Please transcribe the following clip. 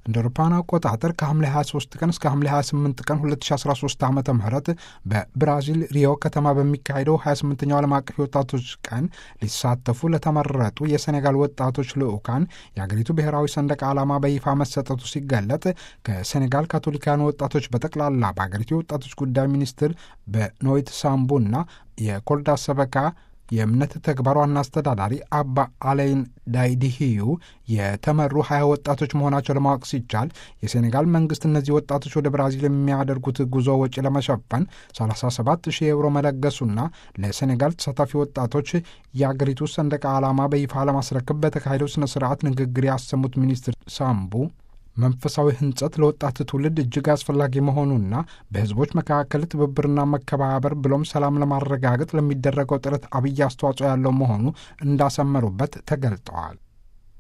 እንደ አውሮፓውያን አቆጣጠር ከሐምሌ 23 ቀን እስከ ሐምሌ 28 ቀን 2013 ዓ ም በብራዚል ሪዮ ከተማ በሚካሄደው 28ኛው ዓለም አቀፍ የወጣቶች ቀን ሊሳተፉ ለተመረጡ የሴኔጋል ወጣቶች ልዑካን የአገሪቱ ብሔራዊ ሰንደቅ ዓላማ በይፋ መሰጠቱ ሲገለጥ ከሴኔጋል ካቶሊካውያን ወጣቶች በጠቅላላ በአገሪቱ የወጣቶች ጉዳይ ሚኒስትር በኖይት ሳምቡና የኮልዳ ሰበካ የእምነት ተግባር ዋና አስተዳዳሪ አባ አሌይን ዳይዲሂዩ የተመሩ ሀያ ወጣቶች መሆናቸው ለማወቅ ሲቻል የሴኔጋል መንግስት እነዚህ ወጣቶች ወደ ብራዚል የሚያደርጉት ጉዞ ወጪ ለመሸፈን 37 ሺህ ዩሮ መለገሱና ለሴኔጋል ተሳታፊ ወጣቶች የአገሪቱ ሰንደቅ ዓላማ በይፋ ለማስረከብ በተካሄደው ስነ ስርዓት ንግግር ያሰሙት ሚኒስትር ሳምቡ መንፈሳዊ ህንጸት ለወጣት ትውልድ እጅግ አስፈላጊ መሆኑና በህዝቦች መካከል ትብብርና መከባበር ብሎም ሰላም ለማረጋገጥ ለሚደረገው ጥረት አብይ አስተዋጽኦ ያለው መሆኑ እንዳሰመሩበት ተገልጠዋል።